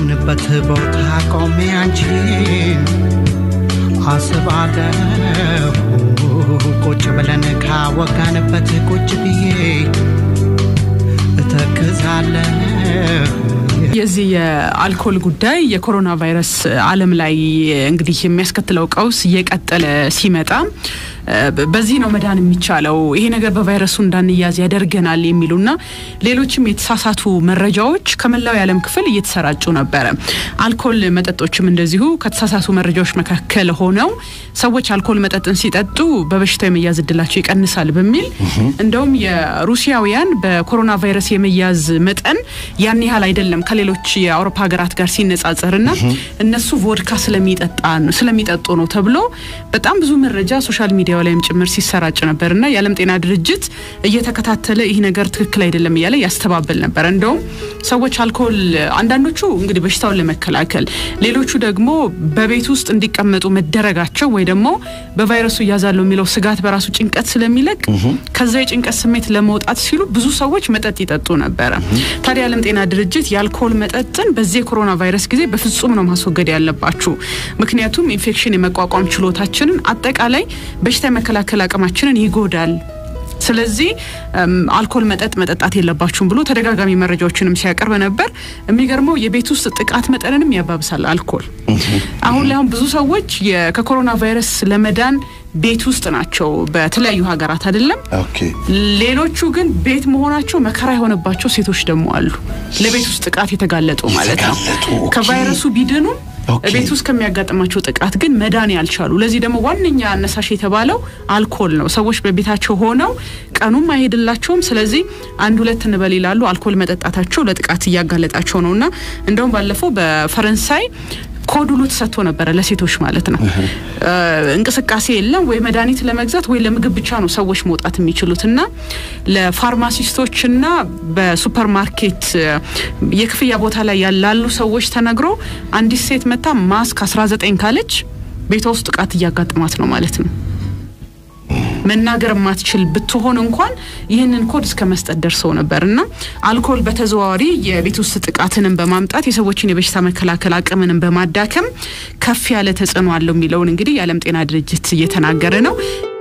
ካለንበት ቦታ ቆሜ አንቺን አስባለሁ ቁጭ ብለን ካወጋንበት ቁጭ ብዬ እተክዛለሁ የዚህ የአልኮል ጉዳይ የኮሮና ቫይረስ ዓለም ላይ እንግዲህ የሚያስከትለው ቀውስ እየቀጠለ ሲመጣ በዚህ ነው መዳን የሚቻለው፣ ይሄ ነገር በቫይረሱ እንዳንያዝ ያደርገናል የሚሉና ሌሎችም የተሳሳቱ መረጃዎች ከመላው የዓለም ክፍል እየተሰራጩ ነበረ። አልኮል መጠጦችም እንደዚሁ ከተሳሳቱ መረጃዎች መካከል ሆነው ሰዎች አልኮል መጠጥን ሲጠጡ በበሽታው የመያዝ እድላቸው ይቀንሳል በሚል እንደውም የሩሲያውያን በኮሮና ቫይረስ የመያዝ መጠን ያን ያህል አይደለም ከሌሎች የአውሮፓ ሀገራት ጋር ሲነጻጸርና እነሱ ቮድካ ስለሚጠጡ ነው ተብሎ በጣም ብዙ መረጃ ሶሻል ሚዲያው ላይም ጭምር ሲሰራጭ ነበርና የዓለም ጤና ድርጅት እየተከታተለ ይህ ነገር ትክክል አይደለም እያለ ያስተባበል ነበር። እንደውም ሰዎች አልኮል አንዳንዶቹ እንግዲህ በሽታውን ለመከላከል ሌሎቹ ደግሞ በቤት ውስጥ እንዲቀመጡ መደረጋቸው ወይ ደግሞ በቫይረሱ እያዛለሁ የሚለው ስጋት በራሱ ጭንቀት ስለሚለቅ ከዛ የጭንቀት ስሜት ለመውጣት ሲሉ ብዙ ሰዎች መጠጥ ይጠጡ ነበረ። ታዲያ የዓለም ጤና ድርጅት የአልኮል መጠጥን በዚህ የኮሮና ቫይረስ ጊዜ በፍጹም ነው ማስወገድ ያለባችሁ፣ ምክንያቱም ኢንፌክሽን የመቋቋም ችሎታችንን አጠቃላይ በሽታ የመከላከል አቅማችንን ይጎዳል። ስለዚህ አልኮል መጠጥ መጠጣት የለባችሁም ብሎ ተደጋጋሚ መረጃዎችንም ሲያቀርብ ነበር። የሚገርመው የቤት ውስጥ ጥቃት መጠንንም ያባብሳል አልኮል። አሁን ላይ አሁን ብዙ ሰዎች ከኮሮና ቫይረስ ለመዳን ቤት ውስጥ ናቸው በተለያዩ ሀገራት አይደለም። ሌሎቹ ግን ቤት መሆናቸው መከራ የሆነባቸው ሴቶች ደግሞ አሉ። ለቤት ውስጥ ጥቃት የተጋለጡ ማለት ነው። ከቫይረሱ ቢድኑም ቤት ውስጥ ከሚያጋጥማቸው ጥቃት ግን መዳን ያልቻሉ። ለዚህ ደግሞ ዋነኛ አነሳሽ የተባለው አልኮል ነው። ሰዎች በቤታቸው ሆነው ቀኑም አይሄድላቸውም። ስለዚህ አንድ ሁለት እንበል ይላሉ። አልኮል መጠጣታቸው ለጥቃት እያጋለጣቸው ነው እና እንደውም ባለፈው በፈረንሳይ ኮድ ሁሉ ተሰጥቶ ነበረ ለሴቶች ማለት ነው። እንቅስቃሴ የለም ወይ መድኃኒት ለመግዛት ወይ ለምግብ ብቻ ነው ሰዎች መውጣት የሚችሉት እና ለፋርማሲስቶችና በሱፐር ማርኬት የክፍያ ቦታ ላይ ላሉ ሰዎች ተነግሮ አንዲት ሴት መታ ማስክ 19 ካለች ቤቷ ውስጥ ጥቃት እያጋጥማት ነው ማለት ነው። መናገር የማትችል ብትሆን እንኳን ይህንን ኮድ እስከ መስጠት ደርሰው ነበር እና አልኮል በተዘዋዋሪ የቤት ውስጥ ጥቃትንም በማምጣት የሰዎችን የበሽታ መከላከል አቅምንም በማዳከም ከፍ ያለ ተጽዕኖ አለው የሚለውን እንግዲህ የዓለም ጤና ድርጅት እየተናገረ ነው።